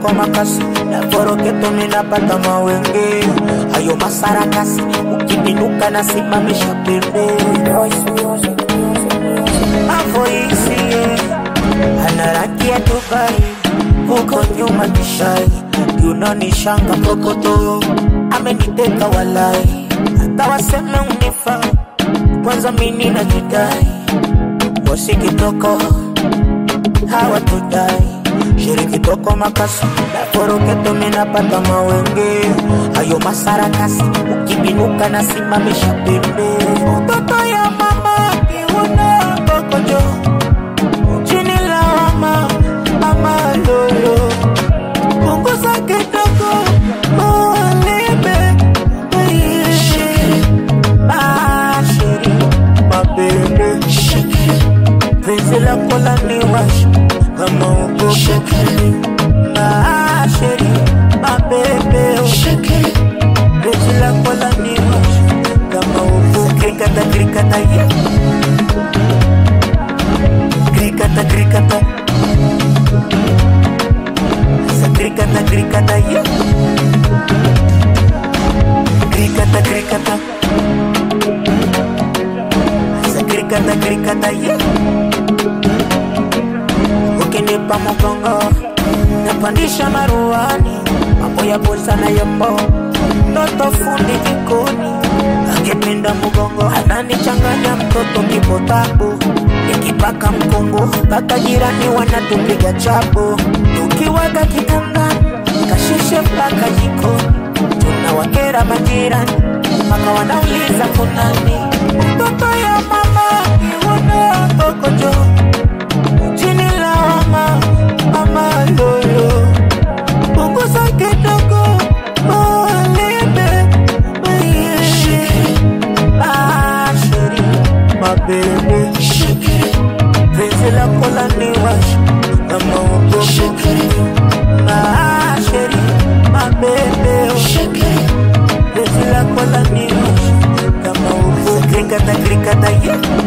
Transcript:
kitoko makasi na foroketo minapata mawenge ayo masarakasi ukibinuka na simamisha pembe avoisie ana rangi ya Dubai huko nyuma kishai yunanishanga mrokoto ameniteka walai hata waseme unifa kwanza mini na jidai bosi kitoko hawatudai shiri kitoko makasi naforoketo minapata mawenge ayo masarakasi ukibinuka na simamisha pembe utoto ya mama kiuna kokojo chini lawama mama lolo punguza kidogo ulibe bashiri mabebe penzi lako laniwasha kama ugogo bashiri mabebe penzi lako laniwasha kama ugogo krikata krikata ye krikata krikata sa krikata krikata ye krikata krikata sa krikata krikata ye ukinipa mgongo napandisha maruani mambo ya bosa na yambo toto fundi jikoni akipinda mgongo ananichanganya mtoto kipotabu nikipaka mkongo mpaka jirani wanatupiga chapo tukiwaga kitandani kashishe mpaka jikoni tunawakera majirani mpaka wanauliza kunani mtoto ya mama iwana kokojo chini lawama mama lolo punguza kidogo ulibe asheri mabebe penzi lako laniwasha kama ugogo asheri mabebe penzi lako laniwasha kama ugogo krikata krikata ye